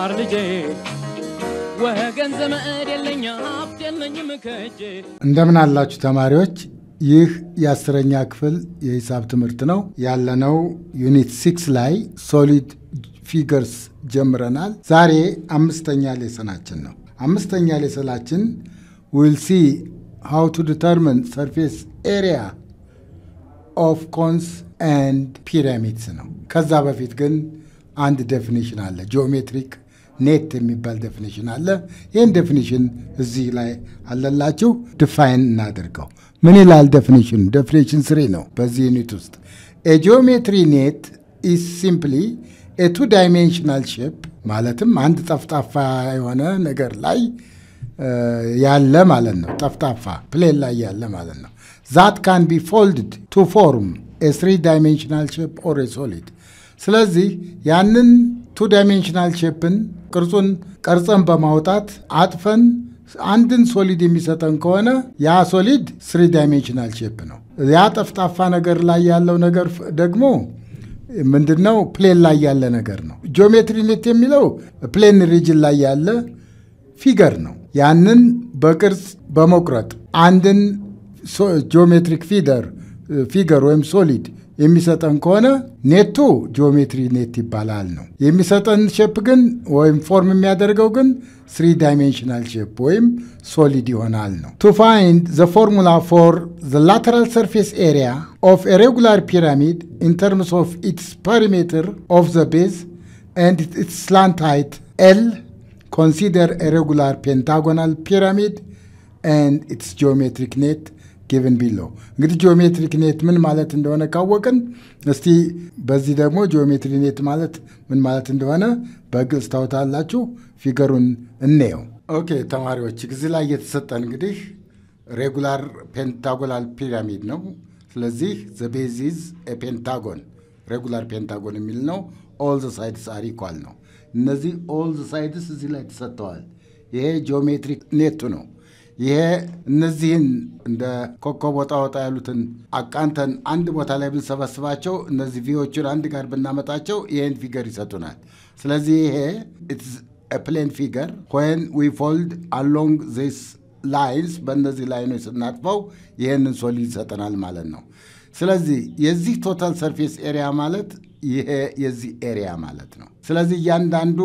ተማር ልጄ ወገን ዘመድ የለኝ ሀብት የለኝም ከእጄ እንደምን አላችሁ ተማሪዎች? ይህ የአስረኛ ክፍል የሂሳብ ትምህርት ነው። ያለነው ዩኒት ሲክስ ላይ ሶሊድ ፊገርስ ጀምረናል። ዛሬ አምስተኛ ሌሰናችን ነው። አምስተኛ ሌሰናችን ዊል ሲ ሃው ቱ ዲተርሚን ሰርፌስ ኤሪያ ኦፍ ኮንስ ኤንድ ፒራሚድስ ነው። ከዛ በፊት ግን አንድ ዴፊኒሽን አለ። ጂኦሜትሪክ ኔት የሚባል ዴፊኒሽን አለ። ይህን ዴፊኒሽን እዚህ ላይ አለላችሁ። ዲፋይን እናድርገው። ምን ይላል ዴፊኒሽን? ዴፊኒሽን ስሪ ነው በዚህ ዩኒት ውስጥ ኤጂኦሜትሪ ኔት ኢዝ ሲምፕሊ ኤቱ ዳይሜንሽናል ሼፕ ማለትም አንድ ጠፍጣፋ የሆነ ነገር ላይ ያለ ማለት ነው። ጠፍጣፋ ፕሌን ላይ ያለ ማለት ነው። ዛት ካን ቢ ፎልድድ ቱ ፎርም ኤ ስሪ ዳይሜንሽናል ሼፕ ኦር ኤ ሶሊድ። ስለዚህ ያንን ቱ ዳይሜንሽናል ሼፕን ቅርጹን ቀርጸን በማውጣት አጥፈን አንድን ሶሊድ የሚሰጠን ከሆነ ያ ሶሊድ ስሪ ዳይሜንሽናል ሼፕ ነው። ያ ጠፍጣፋ ነገር ላይ ያለው ነገር ደግሞ ምንድን ነው? ፕሌን ላይ ያለ ነገር ነው። ጂኦሜትሪ ኔት የሚለው ፕሌን ሪጅን ላይ ያለ ፊገር ነው። ያንን በቅርጽ በመቁረጥ አንድን ጂኦሜትሪክ ፊደር ፊገር ወይም ሶሊድ የሚሰጠን ከሆነ ኔቱ ጂኦሜትሪ ኔት ይባላል ነው። የሚሰጠን ሼፕ ግን ወይም ፎርም የሚያደርገው ግን ስሪ ዳይሜንሽናል ሼፕ ወይም ሶሊድ ይሆናል ነው። ቱ ፋይንድ ዘ ፎርሙላ ፎር ዘ ላተራል ሰርፌስ ኤሪያ ኦፍ ኤ ሬጉላር ፒራሚድ ኢን ተርምስ ኦፍ ኢትስ ፐሪሜትር ኦፍ ዘ ቤዝ ኤንድ ኢትስ ስላንት ሃይት ኤል ኮንሲደር ኤ ሬጉላር ፔንታጎናል ፒራሚድ ኤንድ ኢትስ ጂኦሜትሪክ ኔት ጊቭን ቢሎ እንግዲህ ጂኦሜትሪክ ኔት ምን ማለት እንደሆነ ካወቅን እስቲ በዚህ ደግሞ ጂኦሜትሪ ኔት ማለት ምን ማለት እንደሆነ በግልጽ ታውታላችሁ። ፊገሩን እንየው። ኦኬ ተማሪዎች፣ እዚህ ላይ የተሰጠን እንግዲህ ሬጉላር ፔንታጎናል ፒራሚድ ነው። ስለዚህ ዘ ቤዝ ኢዝ ፔንታጎን ሬጉላር ፔንታጎን የሚል ነው። ኦል ዘ ሳይድስ አር ኢኳል ነው። እነዚህ ኦል ዘ ሳይድስ እዚህ ላይ ተሰጥተዋል። ይሄ ጂኦሜትሪክ ኔቱ ነው። ይሄ እነዚህን እንደ ኮከብ ወጣ ወጣ ያሉትን አቃንተን አንድ ቦታ ላይ ብንሰበስባቸው እነዚህ ቪዎችን አንድ ጋር ብናመጣቸው ይህን ፊገር ይሰጡናል። ስለዚህ ይሄ ፕሌን ፊገር ወን ዊ ፎልድ አሎንግ ዚስ ላይንስ በእነዚህ ላይኖች ስናጥፈው ይህንን ሶሊድ ይሰጠናል ማለት ነው። ስለዚህ የዚህ ቶታል ሰርፌስ ኤሪያ ማለት ይሄ የዚህ ኤሪያ ማለት ነው። ስለዚህ እያንዳንዱ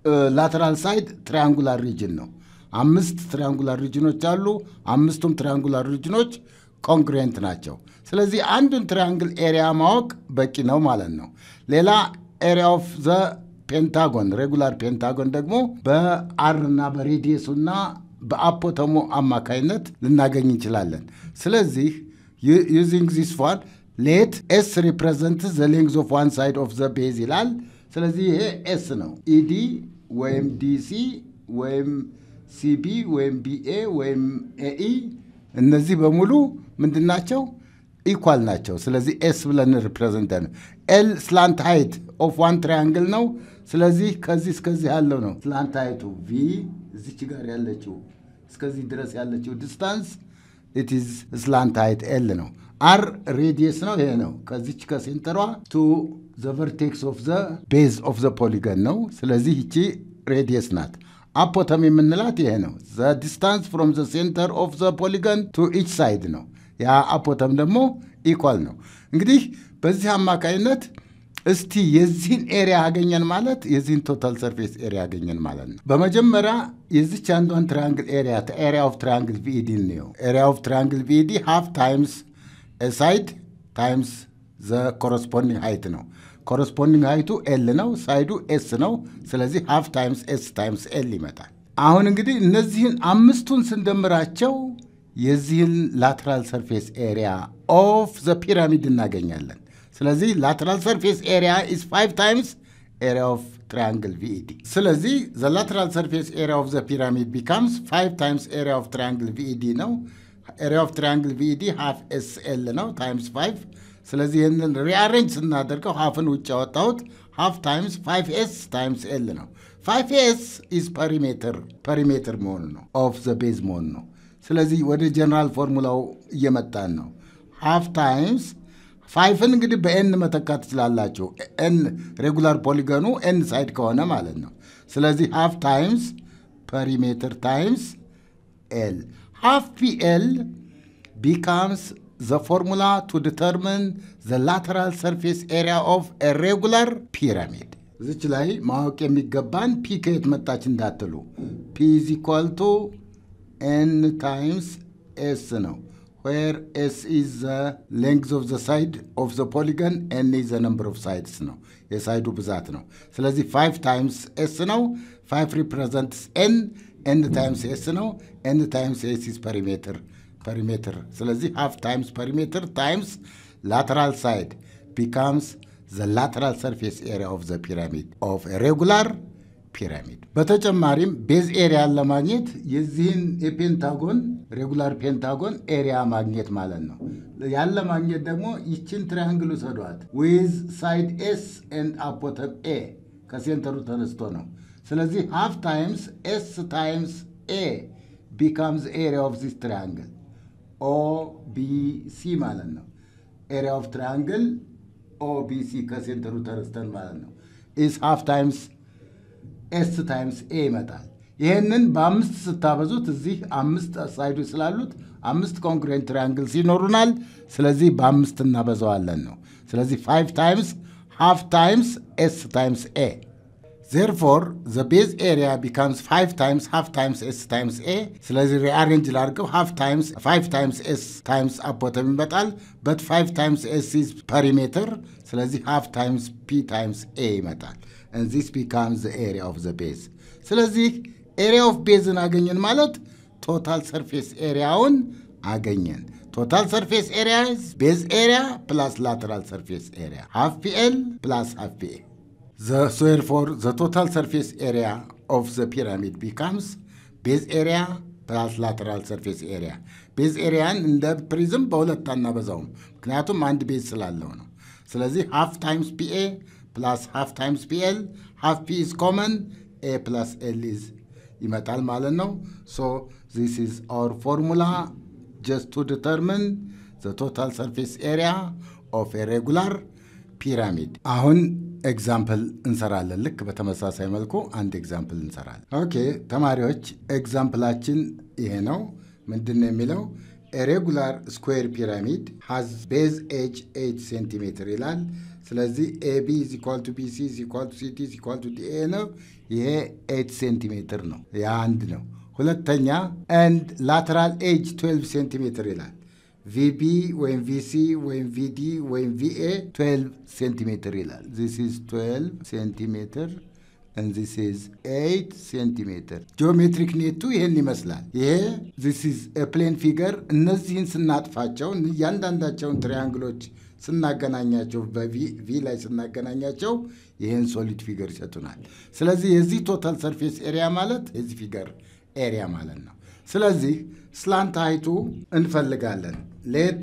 ላተራል ሳይድ ትሪያንጉላር ሪጅን ነው። አምስት ትሪያንጉላር ሪጅኖች አሉ። አምስቱም ትሪያንጉላር ሪጅኖች ኮንግሬንት ናቸው። ስለዚህ አንዱን ትሪያንግል ኤሪያ ማወቅ በቂ ነው ማለት ነው። ሌላ ኤሪያ ኦፍ ዘ ፔንታጎን ሬጉላር ፔንታጎን ደግሞ በአር እና በሬዲየሱና በአፖተሙ አማካይነት ልናገኝ እንችላለን። ስለዚህ ዩዚንግ ዚስ ዋን ሌት ኤስ ሪፕሬዘንት ዘ ሌንግዝ ኦፍ ዋን ሳይድ ኦፍ ዘ ቤዝ ይላል። ስለዚህ ይሄ ኤስ ነው። ኢዲ ወይም ዲሲ ወይም ሲቢ ወይም ቢኤ ወይም ኤኢ እነዚህ በሙሉ ምንድን ናቸው? ኢኳል ናቸው። ስለዚህ ኤስ ብለን ሪፕሬዘንት ነው። ኤል ስላንት ሃይት ኦፍ ዋን ትራያንግል ነው። ስለዚህ ከዚህ እስከዚህ ያለው ነው ስላንት ሃይቱ። ቪ እዚች ጋር ያለችው እስከዚህ ድረስ ያለችው ዲስታንስ ኢትዝ ስላንት ሃይት ኤል ነው። አር ሬዲየስ ነው። ይሄ ነው ከዚች ከሴንተሯ ቱ ዘ ቨርቴክስ ኦፍ ዘ ቤዝ ኦፍ ዘ ፖሊገን ነው። ስለዚህ ይቺ ሬዲየስ ናት። አፖተም የምንላት ይሄ ነው። ዘ ዲስታንስ ፍሮም ዘ ሴንተር ኦፍ ዘ ፖሊገን ቱ ኢች ሳይድ ነው። ያ አፖተም ደግሞ ኢኳል ነው። እንግዲህ በዚህ አማካይነት እስቲ የዚህን ኤሪያ አገኘን ማለት የዚህን ቶታል ሰርፌስ ኤሪያ አገኘን ማለት ነው። በመጀመሪያ የዚች አንዷን ትራያንግል ኤሪያ ኤሪያ ኦፍ ትራያንግል ቪኢዲ እንየው። ኤሪያ ኦፍ ትራያንግል ቪኢዲ ሃፍ ታይምስ ሳይድ ታይምስ ዘ ኮረስፖንዲንግ ሃይት ነው። ኮረስፖንዲንግ ሃይቱ ኤል ነው፣ ሳይዱ ኤስ ነው። ስለዚህ ሃፍ ታይምስ ኤስ ታይምስ ኤል ይመጣል። አሁን እንግዲህ እነዚህን አምስቱን ስንደምራቸው የዚህን ላተራል ሰርፌስ ኤሪያ ኦፍ ዘ ፒራሚድ እናገኛለን። ስለዚህ ላተራል ሰርፌስ ኤሪያ ኢዝ ፋይቭ ታይምስ ኤሪያ ኦፍ ትራያንግል ቪኢዲ። ስለዚህ ዘ ላተራል ሰርፌስ ኤሪያ ኦፍ ዘ ፒራሚድ ቢካምስ ፋይቭ ታይምስ ኤሪያ ኦፍ ትራያንግል ቪኢዲ ነው። ኤሪያ ኦፍ ትራያንግል ቪኢዲ ሃፍ ኤስ ኤል ነው ታይምስ ፋይቭ ስለዚህ ይህንን ሪአሬንጅ ስናደርገው ሀፍን ውጭ ያወጣሁት ሀፍ ታይምስ ፋይቭ ኤስ ታይምስ ኤል ነው። ፋይቭ ኤስ ኢዝ ፐሪሜትር ፐሪሜትር መሆኑ ነው ኦፍ ዘ ቤዝ መሆኑ ነው። ስለዚህ ወደ ጀነራል ፎርሙላው እየመጣን ነው። ሀፍ ታይምስ ፋይፍን እንግዲህ በኤን መተካት ትችላላችሁ። ኤን ሬጉላር ፖሊገኑ ኤን ሳይድ ከሆነ ማለት ነው። ስለዚህ ሃፍ ታይምስ ፐሪሜትር ታይምስ ኤል ሃፍ ፒኤል ቢካምስ ዘ ፎርሙላ ቱ ዲተርሚን ዘ ላተራል ሰርፌስ ኤሪያ ኦፍ ኤ ሬጉላር ፒራሚድ። እዚች ላይ ማወቅ የሚገባን ፒ ከየት መጣች እንዳትሉ፣ ፒ ኢዝ ኢኳል ቱ ኤን ታይምስ ኤስ ነው። ዌር ኤስ ኢዝ ዘ ሌንግዝ ኦፍ ዘ ሳይድ ኦፍ ዘ ፖሊገን ኤን ኢዝ ዘ ነምበር ኦፍ ሳይድስ ነው፣ የሳይዱ ብዛት ነው። ስለዚህ ፋይቭ ታይምስ ኤስ ነው። ፋይቭ ሪፕሬዘንትስ ኤን ኤን ታይምስ ኤስ ነው። ኤን ታይምስ ኤስ ኢዝ ፐሪሜትር ፐሪሜትር። ስለዚህ ሃፍ ታይምስ ፐሪሜትር ታይምስ ላተራል ሳይድ ቢካምስ ዘ ላተራል ሰርፌስ ኤሪያ ኦፍ ዘ ፒራሚድ ኦፍ ሬጉላር ፒራሚድ። በተጨማሪም ቤዝ ኤሪያን ለማግኘት የዚህን የፔንታጎን ሬጉላር ፔንታጎን ኤሪያ ማግኘት ማለት ነው። ያለ ማግኘት ደግሞ ይችን ትሪያንግል ውሰዷት ዊዝ ሳይድ ኤስ ኤንድ አፖተም ኤ ከሴንተሩ ተነስቶ ነው። ስለዚህ ሃፍ ታይምስ ኤስ ታይምስ ኤ ቢካምስ ኤሪያ ኦፍ ዚስ ትሪያንግል ኦ ቢ ሲ ማለት ነው። ኤሪያ ኦፍ ትሪያንግል ኦ ቢ ሲ ከሴንተሩ ተነስተን ማለት ነው ኢስ ሃፍ ታይምስ ኤስ ታይምስ ኤ ይመጣል። ይህንን በአምስት ስታበዙት እዚህ አምስት ሳይዶች ስላሉት አምስት ኮንግሬንት ትሪያንግልስ ይኖሩናል። ስለዚህ በአምስት እናበዛዋለን ነው። ስለዚህ ፋይቭ ታይምስ ሃፍ ታይምስ ኤስ ታይምስ ኤ ዜርፎር ዘ ቤዝ ኤሪያ ቢካምስ ፋይቭ ታይምስ ሃፍ ታይምስ ኤስ ታይምስ ኤ። ስለዚህ ሪአሬንጅ ላድርገው ሃፍ ታይምስ ፋይቭ ታይምስ ኤስ ታይምስ አፖተም ይመጣል። በት ፋይቭ ታይምስ ኤስ ኢዝ ፐሪሜትር። ስለዚህ ሃፍ ታይምስ ፒ ታይምስ ኤ ይመጣል። and this becomes the area of the base ስለዚህ ኤሪያ ኦፍ ቤዝን አገኘን ማለት ቶታል ሰርፌስ ኤሪያውን አገኘን። ቶታል ሰርፌስ ኤሪያ ቤዝ ኤሪያ ፕላስ ላተራል ሰርፌስ ኤሪያ ሃፍ ፒኤል ፕላስ ሃፍ ፒኤ ፎር ዘ ቶታል ሰርፌስ ኤሪያ ኦፍ ዘ ፒራሚድ ቢካምስ ቤዝ ኤሪያ ፕላስ ላተራል ሰርፌስ ኤሪያ። ቤዝ ኤሪያን እንደ ፕሪዝም በሁለት አናበዛውም፣ ምክንያቱም አንድ ቤዝ ስላለው ነው። ስለዚህ ሃፍ ታይምስ ፒኤ ፕላስ ሃፍ ታይምስ ፒኤል ሃፍ ፒ ኢዝ ኮመን ኤ ፕላስ ኤል ኢዝ ይመጣል ማለት ነው። ሶ ዚስ ኢዝ አወር ፎርሙላ ጀስት ቱ ዲተርሚን ዘ ቶታል ሰርፌስ ኤሪያ ኦፍ ኤ ሬጉላር ፒራሚድ። አሁን ኤግዛምፕል እንሰራለን። ልክ በተመሳሳይ መልኩ አንድ ኤግዛምፕል እንሰራለን። ኦኬ ተማሪዎች፣ ኤግዛምፕላችን ይሄ ነው። ምንድን ነው የሚለው? ሬጉላር ስኩዌር ፒራሚድ ሃዝ ቤዝ ኤጅ 8 ሴንቲሜትር ይላል። ስለዚህ ኤቢ ኢዝ ኢኳል ቱ ቢሲ ኢዝ ኢኳል ቱ ሲቲ ኢዝ ኢኳል ቱ ዲኤ ነው። ይሄ 8 ሴንቲሜትር ነው። ያ አንድ ነው። ሁለተኛ ኤንድ ላተራል ኤጅ 12 ሴንቲሜትር ይላል። ቪቢ ወይም ቪሲ ወይም ቪዲ ወይም ቪኤ 12 ሴንቲሜትር ይላል። ዚስ ኢዝ 12 ሴንቲሜትር and this is 8 ሴንቲሜትር። ጂኦሜትሪክ ኔቱ ይህን ይመስላል። ይሄ this is a plane figure። እነዚህን ስናጥፋቸው እያንዳንዳቸውን ትሪያንግሎች ስናገናኛቸው በቪ ላይ ስናገናኛቸው ይህን ሶሊድ ፊገር ይሰጡናል። ስለዚህ የዚህ ቶታል ሰርፌስ ኤሪያ ማለት የዚህ ፊገር ኤሪያ ማለት ነው። ስለዚህ ስላንት ሃይቱ እንፈልጋለን። ሌት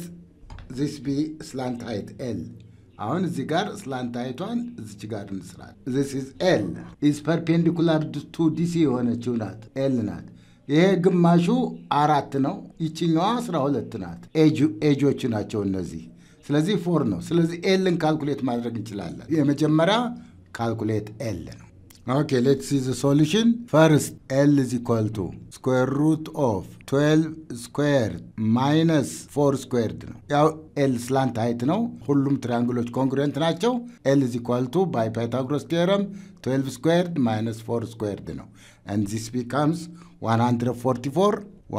ዚስ ቢ ስላንት ሃይት ኤል አሁን እዚህ ጋር ስላንት ሃይቷን እዚች ጋር እንስራል። ዚስ ኢዝ ኤል ኢዝ ፐርፔንዲኩላር ቱ ዲሲ የሆነችው ናት ኤል ናት። ይሄ ግማሹ አራት ነው። ይችኛዋ አስራ ሁለት ናት። ኤጆቹ ናቸው እነዚህ። ስለዚህ ፎር ነው። ስለዚህ ኤልን ካልኩሌት ማድረግ እንችላለን። የመጀመሪያ ካልኩሌት ኤል ነው። ኦኬ ሌትስ ሲ ዘ ሶሉሽን ፈርስት ኤል ኢዝ ኢኳል ቱ ስኩዌር ሩት ኦፍ 12 ስኩዌርድ ማይነስ ፎር ስኩዌርድ ነው። ያው ኤል ስላንት ሃይት ነው። ሁሉም ትሪያንግሎች ኮንግሩንት ናቸው። ኤል ኢዝ ኢኳል ቱ ባይ ፓይታጎረስ ቴረም 12 ስኩዌርድ ማይነስ ፎር ስኩዌርድ ነው። ኤንድ ዚስ ቢካምስ 144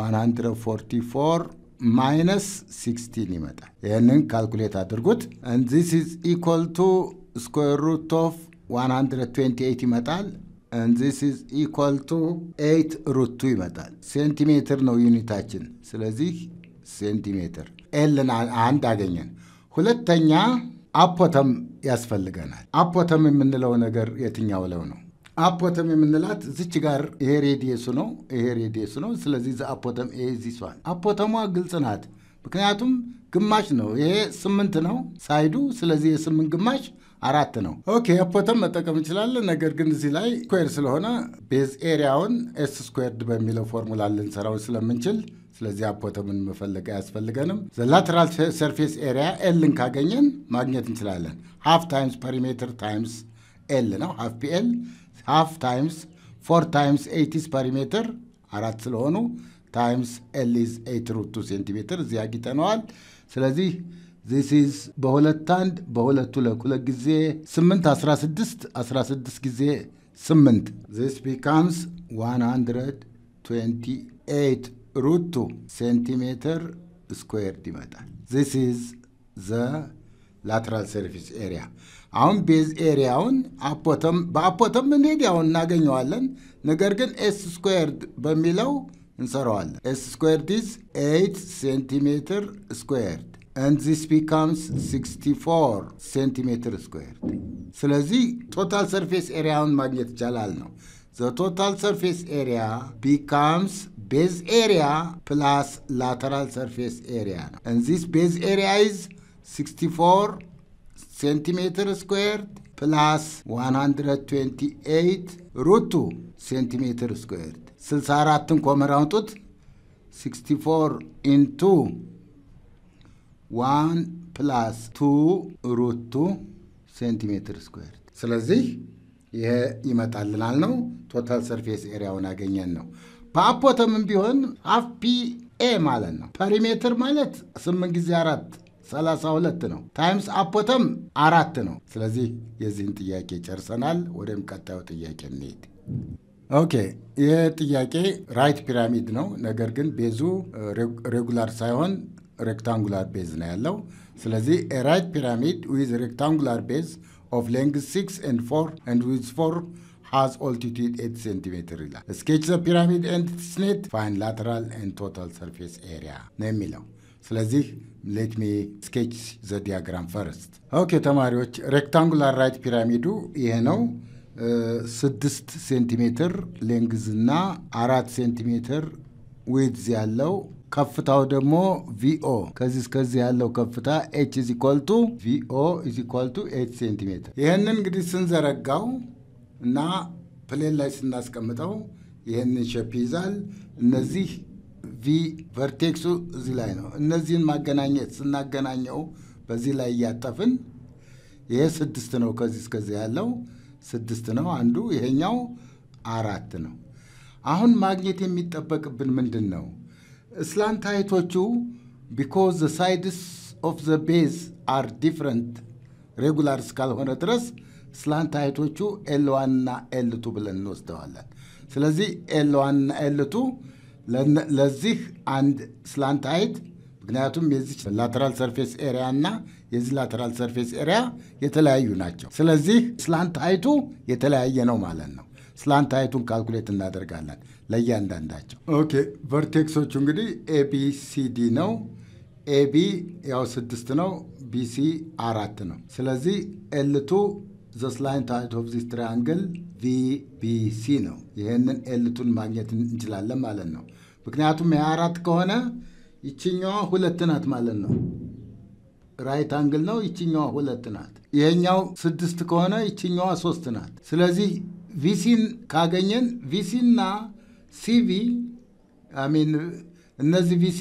144 ማይነስ 16 ይመጣል። ይህንን ካልኩሌት አድርጉት። ኤንድ ዚስ ኢዝ ኢኳል ቱ ስኩዌር ሩት ኦፍ 128 ይመጣል። ዚስ ኢዝ ኢኳል ቱ 8 ሩቱ ይመጣል። ሴንቲሜትር ነው ዩኒታችን። ስለዚህ ሴንቲሜትር ኤልን አንድ አገኘን። ሁለተኛ አፖተም ያስፈልገናል። አፖተም የምንለው ነገር የትኛው ለው ነው? አፖተም የምንላት ዝች ጋር ይሄ ሬዲየሱ ነው፣ ይሄ ሬዲየሱ ነው። ስለዚህ አፖተም ይሄ ዚሷል። አፖተሟ ግልጽ ናት፣ ምክንያቱም ግማሽ ነው። ይሄ ስምንት ነው ሳይዱ። ስለዚህ የስምንት ግማሽ አራት ነው። ኦኬ አፖተም መጠቀም እንችላለን። ነገር ግን እዚህ ላይ ስኩዌር ስለሆነ ቤዝ ኤሪያውን ኤስ ስኩዌርድ በሚለው ፎርሙላ ልንሰራው ስለምንችል ስለዚህ አፖተምን መፈለግ አያስፈልገንም። ላተራል ሰርፌስ ኤሪያ ኤልን ካገኘን ማግኘት እንችላለን። ሃፍ ታይምስ ፐሪሜትር ታይምስ ኤል ነው። ሃፍ ፒኤል ሃፍ ታይምስ ፎር ታይምስ ኤይቲስ ፐሪሜትር አራት ስለሆኑ ታይምስ ኤሊዝ ኤይት ሩቱ ሴንቲሜትር እዚህ አጊጠነዋል። ስለዚህ ዚስ ኢዝ በሁለት አንድ በሁለት ሁለት ሁለት ጊዜ ስምንት አስራ ስድስት አስራ ስድስት ጊዜ ስምንት ዚስ ቢካምስ ዋን ሀንድረድ ትዌንቲ ኤይት ሩቱ ሴንቲሜትር ስኩዌርድ ይመጣል። ዚስ ኢዝ ዘ ላትራል ሰርፊስ ኤሪያ። አሁን ቤዝ ኤሪያውን አፖተም በአፖተም እንሄድ ያውን እናገኘዋለን። ነገር ግን ኤስ ስኩዌርድ በሚለው እንሰራዋለን። ኤስ ስኩዌርድ ኢዝ ኤይት ሴንቲሜትር ስኩዌርድ and this becomes 64 ሴንቲሜትር ስኩዌርድ። ስለዚህ ቶታል ሰርፌስ ኤሪያውን ማግኘት ይቻላል ነው። ዘ ቶታል ሰርፌስ ኤሪያ ቢካምስ ቤዝ ኤሪያ ፕላስ ላተራል ሰርፌስ ኤሪያ ነው። and this ቤዝ ኤሪያ is 64 ሴንቲሜትር ስኩዌርድ ፕላስ 128 ሩቱ ሴንቲሜትር ስኩዌርድ 64ን ኮመን አውጡት 64 ኢንቱ ዋን ፕላስ ቱ ሩት ቱ ሴንቲሜትር ስኩዌር። ስለዚህ ይሄ ይመጣልናል ነው። ቶታል ሰርፌስ ኤሪያውን አገኘን ነው። በአፖተምም ቢሆን ሀፍ ፒ ኤ ማለት ነው። ፐሪሜትር ማለት ስምንት ጊዜ አራት ሰላሳ ሁለት ነው። ታይምስ አፖተም አራት ነው። ስለዚህ የዚህን ጥያቄ ጨርሰናል። ወደም ቀጣዩ ጥያቄ እንሄድ። ኦኬ ይህ ጥያቄ ራይት ፒራሚድ ነው። ነገር ግን ቤዙ ሬጉላር ሳይሆን ሬክታንጉላር ቤዝ ነው ያለው። ስለዚህ ራይት ፒራሚድ ዊዝ ሬክታንጉላር ቤዝ ኦፍ ሌንግዝ ሲክስ ኤንድ ፎር ኤንድ ዊዝ ፎር ሃዝ ኦልቲቱድ ኤት ሴንቲሜትር ይላል። ስኬች ዘ ፒራሚድ ኤንድ ስኔት ፋይን ላተራል ኤንድ ቶታል ሰርፌስ ኤሪያ ነው የሚለው። ስለዚህ ሌት ሚ ስኬች ዘ ዲያግራም ፈርስት። ኦኬ ተማሪዎች ሬክታንጉላር ራይት ፒራሚዱ ይሄ ነው። ስድስት ሴንቲሜትር ሌንግዝ እና አራት ሴንቲሜትር ዊድዝ ያለው ከፍታው ደግሞ ቪኦ ከዚህ እስከዚህ ያለው ከፍታ ኤች ኢዝ ኢኳል ቱ ቪኦ ኢዝ ኢኳል ቱ ኤች ሴንቲሜትር። ይህንን እንግዲህ ስንዘረጋው እና ፕሌን ላይ ስናስቀምጠው ይህንን ሸፕ ይዛል። እነዚህ ቪ ቨርቴክሱ እዚህ ላይ ነው። እነዚህን ማገናኘት ስናገናኘው በዚህ ላይ እያጠፍን ይሄ ስድስት ነው። ከዚህ እስከዚህ ያለው ስድስት ነው አንዱ፣ ይሄኛው አራት ነው። አሁን ማግኘት የሚጠበቅብን ምንድን ነው? ስላንት ሀይቶቹ ቢኮዝ ዘ ሳይድስ ኦፍ ዘ ቤዝ አር ዲፍረንት ሬጉላር እስካልሆነ ድረስ ስላንት ሀይቶቹ ኤል ዋን እና ኤል ቱ ብለን እንወስደዋለን። ስለዚህ ኤል ዋን እና ኤል ቱ ለዚህ አንድ ስላንት ሀይት ምክንያቱም የዚህ ላተራል ሰርፌስ ኤሪያ እና የዚህ ላተራል ሰርፌስ ኤሪያ የተለያዩ ናቸው። ስለዚህ ስላንት ሀይቱ የተለያየ ነው ማለት ነው። ስላንት ሀይቱን ካልኩሌት እናደርጋለን ለእያንዳንዳቸው። ኦኬ ቨርቴክሶቹ እንግዲህ ኤቢሲዲ ነው። ኤቢ ያው ስድስት ነው። ቢሲ አራት ነው። ስለዚህ ኤልቱ ዘ ስላንት ሀይት ኦፍ ዚስ ትሪያንግል ቪቢሲ ነው። ይህንን ኤልቱን ማግኘት እንችላለን ማለት ነው። ምክንያቱም የአራት ከሆነ ይችኛዋ ሁለት ናት ማለት ነው። ራይት አንግል ነው። ይችኛዋ ሁለት ናት። ይሄኛው ስድስት ከሆነ ይችኛዋ ሶስት ናት። ስለዚህ ቪሲን ካገኘን ቪሲና ሲቪ አሚን እነዚህ ቪሲ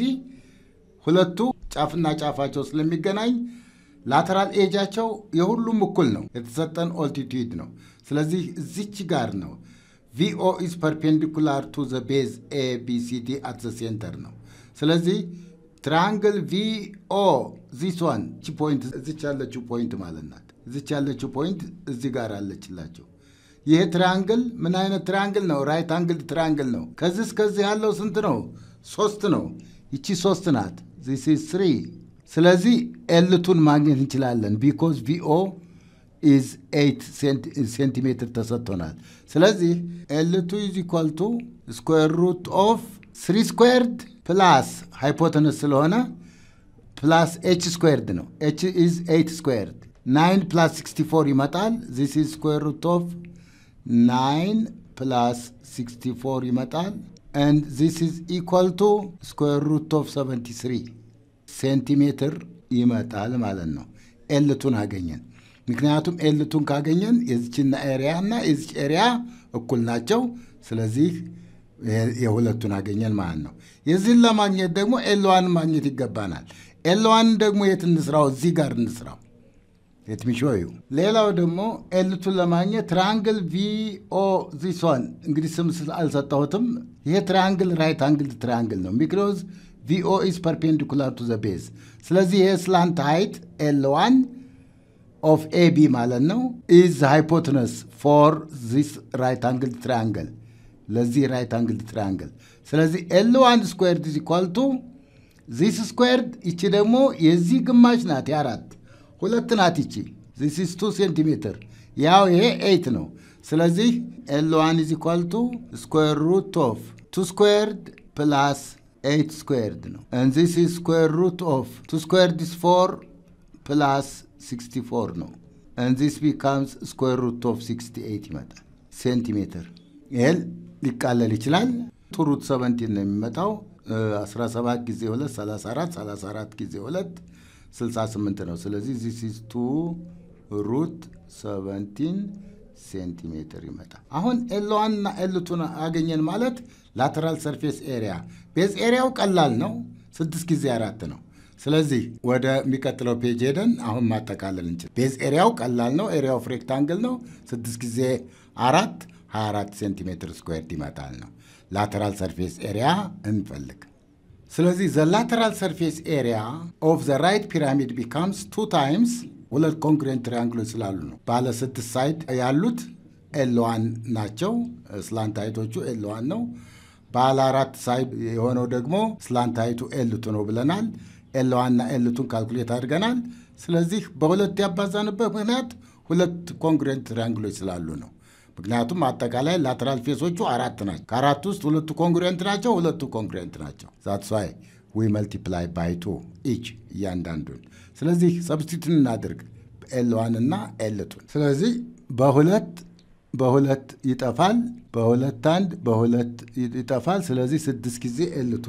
ሁለቱ ጫፍና ጫፋቸው ስለሚገናኝ ላተራል ኤጃቸው የሁሉም እኩል ነው። የተሰጠን ኦልቲቱድ ነው። ስለዚህ እዚች ጋር ነው። ቪኦ ኢዝ ፐርፔንዲኩላር ቱ ዘ ቤዝ ኤ ቢ ሲ ዲ አት ዘ ሴንተር ነው። ስለዚህ ትራያንግል ቪኦ ዚስ ዋን ቺ ፖይንት እዚች ያለችው ፖይንት ማለት ናት። እዚች ያለችው ፖይንት እዚህ ጋር አለችላቸው። ይሄ ትራያንግል ምን አይነት ትራያንግል ነው? ራይት አንግል ትራያንግል ነው። ከዚህ እስከዚህ ያለው ስንት ነው? ሶስት ነው። ይቺ ሶስት ናት። ዚስ ኢዝ ስሪ። ስለዚህ ኤልቱን ማግኘት እንችላለን። ቢኮዝ ቪኦ ኢዝ ኤይት ሴንቲሜትር ተሰጥቶናል። ስለዚህ ኤልቱ ኢዝ ኢኳል ቱ ስኩዌር ሩት ኦፍ ስሪ ስኩዌርድ ፕላስ ሃይፖተነስ ስለሆነ ፕላስ ኤች ስኩዌርድ ነው። ኤች ኢዝ ኤይት ስኩዌርድ ናይን ፕላስ ሲክስቲ ፎር ይመጣል። ዚስ ኢዝ ስኩዌር ሩት ኦፍ ናይን ፕላስ ሲክስቲ ፎር ይመጣል። ኤንድ ዚስ ኢዝ ኢኳል ቱ ስኩዌር ሩት ኦፍ ሰቨንቲ ስሪ ሴንቲሜትር ይመጣል ማለት ነው። ኤልቱን አገኘን። ምክንያቱም ኤልቱን ካገኘን የዚችና ኤሪያ እና የዚች ኤሪያ እኩል ናቸው። ስለዚህ የሁለቱን አገኘን ማለት ነው። የዚህን ለማግኘት ደግሞ ኤልዋን ማግኘት ይገባናል። ኤልዋን ደግሞ የት እንስራው? እዚህ ጋር እንስራው። የትሚሾዩ ሌላው ደግሞ ኤልቱን ለማግኘት ትራያንግል ቪኦ ዚሶን እንግዲህ ስም አልሰጠሁትም። ይሄ ትራያንግል ራይት አንግል ትራያንግል ነው። ቢኮዝ ቪኦ ኢዝ ፐርፔንዲኩላር ቱ ዘ ቤዝ። ስለዚህ ይሄ ስላንት ሃይት ኤል ዋን ኦፍ ኤቢ ማለት ነው ኢዝ ሃይፖትነስ ፎር ዚስ ራይት አንግል ትራያንግል ለዚህ ራይት አንግል ትራያንግል። ስለዚህ ኤል ዋን ስኩዌርድ ኢዝ ኢኳል ቱ ዚስ ስኩዌርድ ይቺ ደግሞ የዚህ ግማሽ ናት የአራት ሁለት ናት ይቺ ዚስ ኢዝ ቱ ሴንቲሜትር ያው ይሄ ኤይት ነው። ስለዚህ ኤል ዋን ኢዝ ኢኳል ቱ ስኩዌር ሩት ኦፍ ቱ ስኩዌርድ ፕላስ ኤይት ስኩዌርድ ነው። and this is square root of two squared is four plus 64 ነው and this becomes square root of 68 ይመጣል ሴንቲሜትር። ይህል ሊቃለል ይችላል። ቱ ሩት 17 ነው የሚመጣው 17 ጊዜ 2 34 34 ጊዜ 2 68 ነው። ስለዚህ ዚስ ኢዝ ቱ ሩት 17 ሴንቲሜትር ይመጣል። አሁን ኤልዋን እና ኤልቱን አገኘን ማለት ላተራል ሰርፌስ ኤሪያ ቤዝ ኤሪያው ቀላል ነው፣ ስድስት ጊዜ አራት ነው። ስለዚህ ወደሚቀጥለው ፔጅ ሄደን አሁን ማጠቃለል እንችል። ቤዝ ኤሪያው ቀላል ነው፣ ኤሪያው ኦፍ ሬክታንግል ነው። ስድስት ጊዜ አራት 24 ሴንቲሜትር ስኩዌርድ ይመጣል ነው። ላተራል ሰርፌስ ኤሪያ እንፈልግ። ስለዚህ ዘ ላተራል ሰርፌስ ኤሪያ ኦፍ ዘ ራይት ፒራሚድ ቢካምስ ቱ ታይምስ ሁለት ኮንግሬንት ትሪያንግሎች ስላሉ ነው። ባለ ስድስት ሳይድ ያሉት ኤልዋን ናቸው። ስላንታይቶቹ ኤልዋን ነው። ባለ አራት ሳይድ የሆነው ደግሞ ስላንታይቱ ኤልቱ ነው ብለናል። ኤልዋንና ኤልቱን ካልኩሌት አድርገናል። ስለዚህ በሁለት ያባዛንበት ምክንያት ሁለት ኮንግሬንት ትሪያንግሎች ስላሉ ነው። ምክንያቱም አጠቃላይ ላተራል ፌሶቹ አራት ናቸው። ከአራት ውስጥ ሁለቱ ኮንግሬንት ናቸው፣ ሁለቱ ኮንግሬንት ናቸው። ዛትስ ዋይ ዊ መልቲፕላይ ባይ ቱ ኢች እያንዳንዱን። ስለዚህ ሰብስቲቱን እናድርግ ኤልዋን እና ኤልቱን። ስለዚህ በሁለት በሁለት ይጠፋል፣ በሁለት አንድ በሁለት ይጠፋል። ስለዚህ ስድስት ጊዜ ኤልቱ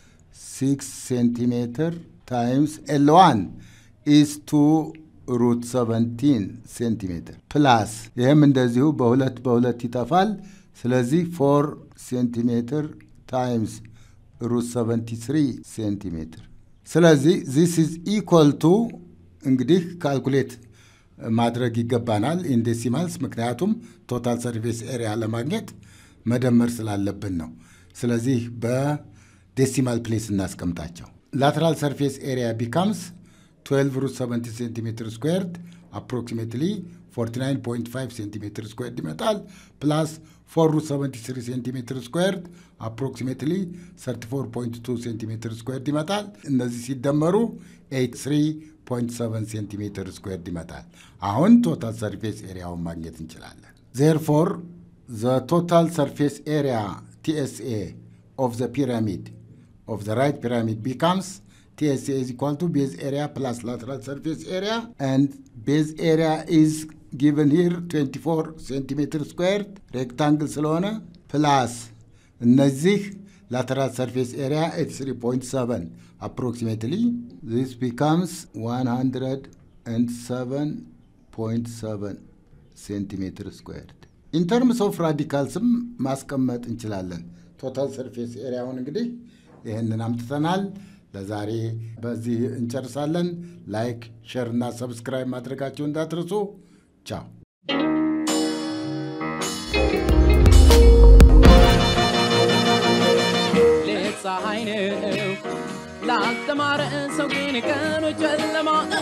ሲክስ ሴንቲሜትር ታይምስ ኤልዋን ኢዝ ቱ ሩት 17 ሴንቲሜትር ፕላስ ይህም እንደዚሁ በሁለት በሁለት ይጠፋል። ስለዚህ ፎር ሴንቲሜትር ታይምስ ሩት 73 ሴንቲሜትር። ስለዚህ ዚስ ኢዝ ኢኳል ቱ እንግዲህ ካልኩሌት ማድረግ ይገባናል ኢንዴሲማልስ፣ ምክንያቱም ቶታል ሰርፌስ ኤሪያ ለማግኘት መደመር ስላለብን ነው። ስለዚህ በዴሲማል ፕሌስ እናስቀምጣቸው። ላተራል ሰርፌስ ኤሪያ ቢካምስ 12 ሩት 70 ሴንቲሜትር ስኩዌርድ አፕሮክሲሜትሊ 49.5 ሴንቲሜትር ስኩዌርድ ይመጣል። ፕላስ 4 ሩት 73 ሴንቲሜትር ስኩዌርድ አፕሮክሲሜትሊ 34.2 ሴንቲሜትር ስኩዌርድ ይመጣል። እነዚህ ሲደመሩ 83.7 ሴንቲሜትር ስኩዌርድ ይመጣል። አሁን ቶታል ሰርፌስ ኤሪያውን ማግኘት እንችላለን። ዜርፎር ዘ ቶታል ሰርፌስ ኤሪያ ቲኤስኤ ኦፍ ዘ ፒራሚድ ኦፍ ዘ ራይት ፒራሚድ ቢካምስ TSA is equal to base area plus lateral surface area and base area is given here 24 centimeter squared rectangle ስለሆነ ፕላስ እነዚህ lateral surface area 83.7 approximately this becomes 107.7 centimeter squared in terms of radicalsም ማስቀመጥ እንችላለን ቶታል ሰርፌስ ኤሪያውን እንግዲህ ይህንን አምጥተናል ለዛሬ በዚህ እንጨርሳለን። ላይክ፣ ሼር እና ሰብስክራይብ ማድረጋቸው እንዳትርሱ። ቻው። ሌት ፀሐይ ነው ላልተማረ ሰው ግን ቀኑ ጨለማ